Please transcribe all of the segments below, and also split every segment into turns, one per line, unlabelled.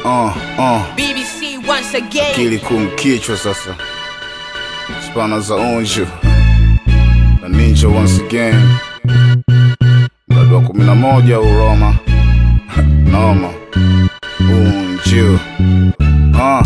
uh, uh.
BBC once again.
Kili kumkichwa sasa, spana za onjo na ninja once again, mradi wa kumi na moja Uroma noma unju uh.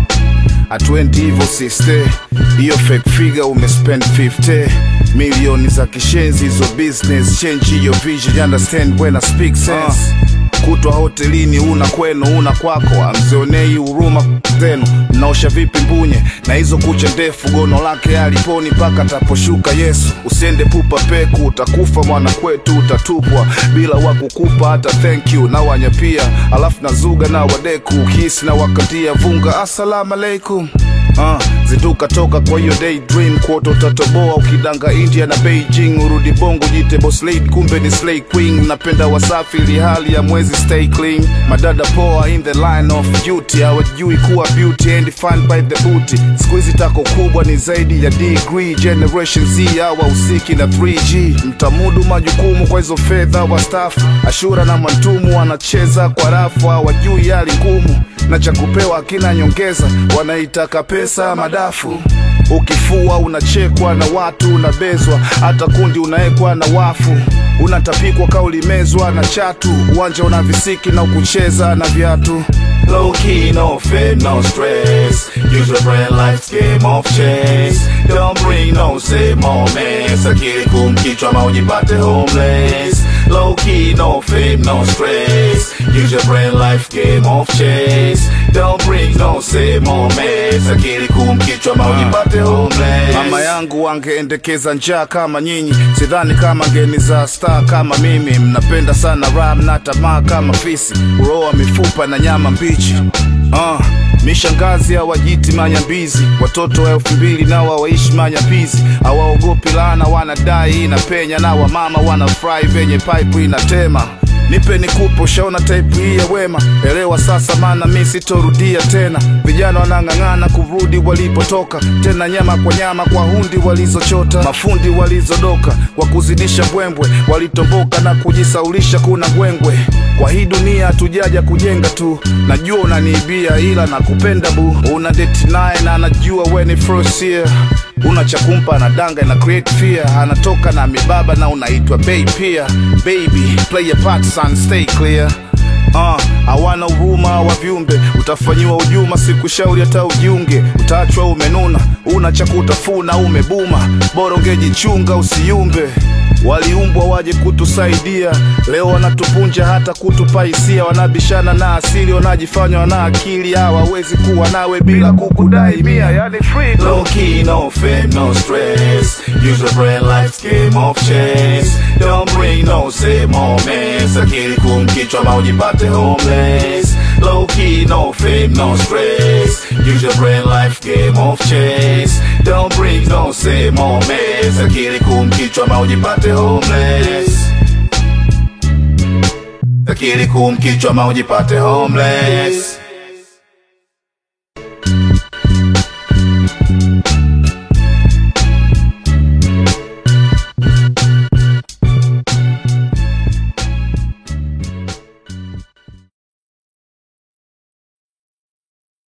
Atwendi hivyo siste, hiyo fake figure umespend 50 milioni za kishenzi, hizo business change your vision, you understand when I speak sense kutwa hotelini una kwenu una kwako, amzionei huruma zenu. Mnaosha vipi mbunye na hizo kucha ndefu? Gono lake aliponi mpaka taposhuka Yesu. Usiende pupa peku, utakufa mwana kwetu, utatupwa bila wakukupa hata thank you na wanyapia, alafu nazuga na wadeku kisi na wakatia vunga, assalamu alaikum Uh, zinduka toka kwa hiyo daydream kuota utatoboa ukidanga India na Beijing, urudi bongo jite boss lady, kumbe ni slay queen. Napenda wasafi ili hali ya mwezi stay clean, madada poa in the line of duty, hawajui kuwa beauty and defined by the booty. Siku hizi tako kubwa ni zaidi ya degree, generation Z hawa usiki na 3G, mtamudu majukumu kwa hizo fedha wastafu, Ashura na Mantumu wanacheza kwa rafu, hawajui hali ngumu na cha kupewa akina nyongeza, wanaitaka pesa madafu. Ukifua unachekwa na watu, unabezwa hata kundi unaekwa na wafu, unatapikwa kaulimezwa na chatu, uwanja una visiki na ukucheza na viatu.
Low key, no fame, no stress. Use your brain, life's game of chess. Don't bring no same moments. Akili kumkichwa ma ujipate homeless. Low key, no fame, no stress. Use your brain, life game of chess. Don't bring no same moments. Akili kumkichwa ma ujipate homeless.
Mama yangu wangeendekeza njaa kama nyinyi, sidhani kama ngeni za star kama mimi. Mnapenda sana ram na tamaa kama fisi, uroa mifupa na nyama mbichi. Uh, mishangazi hawajiti manyambizi, watoto wa elfu mbili nao hawaishi manyapizi, hawaogopi laana, wanadai inapenya, na wamama wanafurahi venye pipe inatema nipe nikupe, ushaona type hii ya wema, elewa sasa, maana mi sitorudia tena. Vijana wanang'ang'ana kurudi walipotoka, tena nyama kwa nyama kwa hundi walizochota, mafundi walizodoka kwa kuzidisha mbwembwe, walitomboka na kujisaulisha kuna gwengwe. Kwa hii dunia hatujaja kujenga tu, najua unaniibia, ila nakupenda bu, una date naye na anajua we ni first year una cha kumpa na danga na create fear, anatoka na mibaba na unaitwa bay pia. Baby play your part son, stay clear. Uh, hawana huruma wa viumbe, utafanyiwa hujuma, sikushauri hata ujiunge, utaachwa umenuna, una cha kutafuna, umebuma, bora ungejichunga usiumbe. Waliumbwa waje kutusaidia, leo wanatupunja hata kutupa hisia, wanabishana na asili, wanajifanya wana akili, hawawezi kuwa nawe bila kukudai mia, yani free
Low key, no fame, no stress. Use your brain, life's game of chess. Don't bring no same moments. Akili kumkichwa ma ujipate homeless. Low key, no fame, no stress. Use your brain, life game of chess. Don't bring no same moments. Akili kumkichwa ma ujipate homeless. Akili kumkichwa ma ujipate homeless.